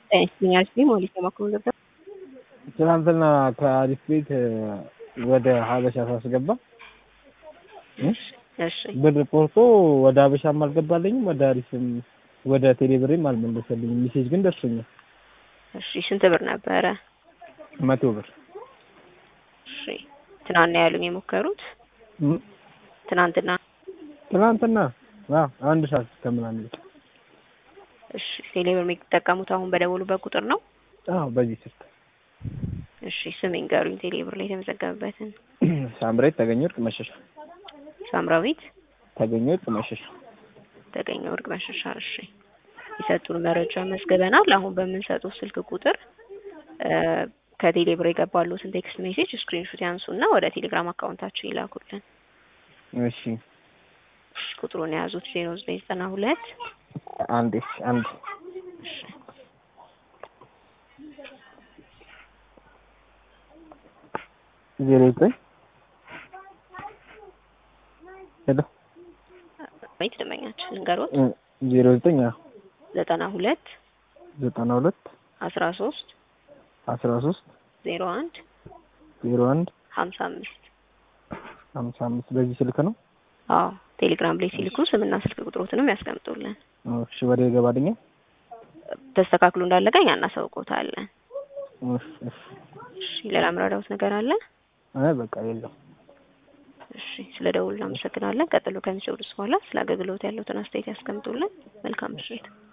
ይመስለኛል ሲ ሞሊስ የማክሮ ገባ ትናንትና ከአሪፍ ቤት ወደ ሀበሻ ሳስገባ እሺ ብር ቆርጦ ወደ ሀበሻም አልገባልኝም ወደ አሪፍም ወደ ቴሌብሬም አልመለሰልኝም። ሜሴጅ ግን ደርሶኛል። እሺ ስንት ብር ነበረ? መቶ ብር እሺ ትናንት ነው ያሉኝ የሞከሩት እም፣ ትናንትና። ትናንትና አዎ አንድ ሰዓት ከምናምን እሺ ቴሌብር የሚጠቀሙት አሁን በደወሉበት ቁጥር ነው? አዎ በዚህ ስልክ እሺ ስም ይንገሩኝ ቴሌብር ላይ የተመዘገበበትን። ሳምሬት ተገኘ ወርቅ መሸሻ ሳምራዊት ተገኘ ወርቅ መሸሻ ተገኘ ወርቅ መሸሻ። እሺ የሰጡን መረጃ መዝግበናል። አሁን በምንሰጡት ስልክ ቁጥር እ ከቴሌብር የገባሉትን ቴክስት ሜሴጅ ስክሪንሾት ያንሱና ወደ ቴሌግራም አካውንታችን ይላኩልን። እሺ እሺ ቁጥሩን የያዙት ዜሮ ዘጠኝ ዘጠና ሁለት አንዴ አንድ እሺ ዜሮ ዘጠኝ ሄሎ ወይት ደመኛችን ልንገሮት እ ዜሮ ዘጠኝ አዎ ዘጠና ሁለት ዘጠና ሁለት አስራ ሶስት አስራ ሶስት ዜሮ አንድ ዜሮ አንድ ሀምሳ አምስት ሀምሳ አምስት በዚህ ስልክ ነው። አዎ ቴሌግራም ላይ ሲልኩ ስምና ስልክ ቁጥሮትንም ያስቀምጡልን። እሺ ወደ ይገባልኛል። ተስተካክሎ እንዳለቀ እኛ እናሳውቆታለን። እሺ እሺ እሺ ሌላ ምራዳውት ነገር አለ? አይ በቃ የለም። እሺ ስለ ደውል እናመሰግናለን። ቀጥሎ ከሚሰውዱስ በኋላ ስለ አገልግሎት ያለውትን አስተያየት ያስቀምጡልን። መልካም ምሽት።